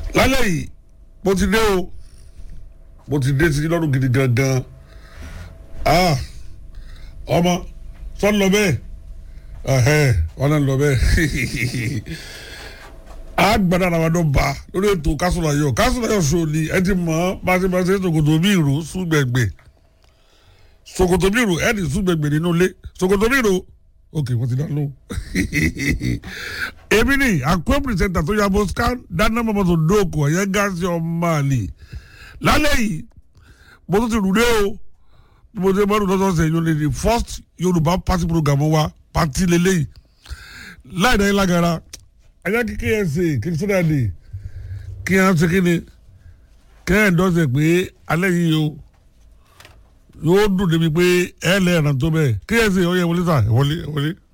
lálẹ́ yìí mo ti dé o mo ti dé sí lọ́rùn gidi gangan ah ọmọ sọ lọ bẹ́ẹ̀ ẹ̀hẹ́ wọn náà lọ bẹ́ẹ̀ a gbada ara wa dọ̀ ba lórí ètò kásùlà yọ kásùlà yọ sọ ni ẹ ti mọ̀ pàṣípàṣẹ ṣòkòtò bí ìró súgbẹ̀gbẹ̀ ṣòkòtò bí ìró ẹ ní súgbẹ̀gbẹ̀ nínú ilé ṣòkòtò bí ìró ok wọ́n ti dá lóhùn èmi ni àkó pìrìsẹ́ńtà tó yàgò scan dáná mọ́mọ́ tó dóòkò ẹ̀yẹ gáàsì ọmọ àlè lálẹ́ yìí mo tún ti rúdé o bí mo ti bá rúdé lọ́sọ̀ọ̀sẹ̀ yìí lè di first yorùbá party program wa party lélẹ́yìí láì dáyé lágara ẹ̀yà kí ksa kìrìsìtẹ́nà dè kí á ṣe kí ni kẹ́hìn dọ́sẹ̀ pé alẹ́ yìí o yóò dùn débi pé ẹ̀ lẹ́yìn tó bẹ́ẹ̀ ksa ọ̀yẹ́ wọlé sà wọlé wọlé.